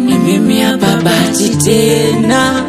ni mimi hapa Bahati tena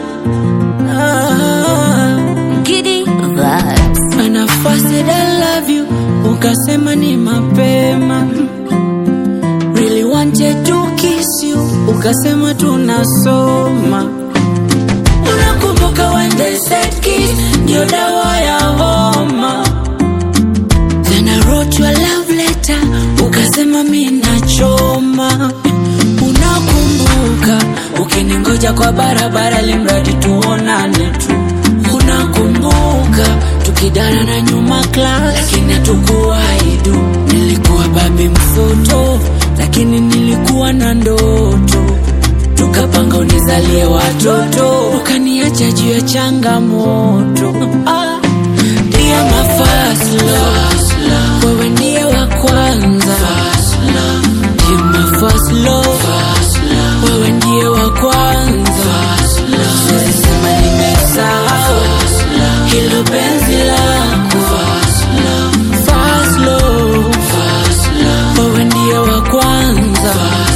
ah. Giddy vibes. When I first said I love you, ukasema ni mapema. Really wanted to kiss you, ukasema tunasoma. Unakumbuka when they said kiss ndio dawa ya homa. Then I wrote you a love letter, ukasema mi nachoma. Unakumbuka ukiningoja kwa barabara, limradi tuonane tu. Unakumbuka tukidara na nyuma class, lakini hatukuwaidu. Nilikuwa babi msoto, lakini nilikuwa na ndoto. Tukapanga unizalie watoto, ukaniacha juu ya changamoto. Ah, ndiye my first love, wewe ndiye wa kwanza. Ndiye my first love, wewe ndiye wa kwanza. Siwezi sema nimesahau hilo penzi lako. First love, wewe ndiye wa kwanza.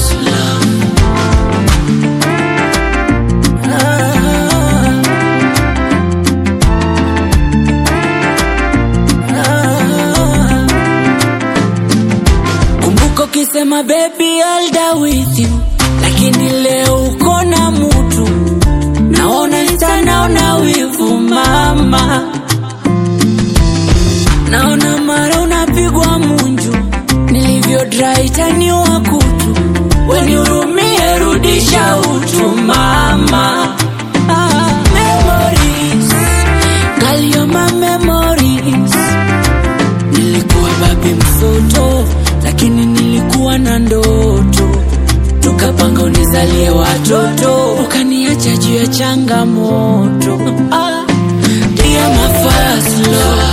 Ah, ah. Kumbuka ukisema baby I'll die with you, lakini leo uko na mutu, naona sita, naona wivu mama, naona mara unapigwa munju, nilivyo dry taniwa kutu, wenihurumie, rudisha utu mama. Ah, memories, girl, you're my memories. Nilikuwa babi msoto, lakini nilikuwa na ndoto. Tukapanga unizalie watoto, ukaniacha juu ya changamoto. Ah, dear my first love,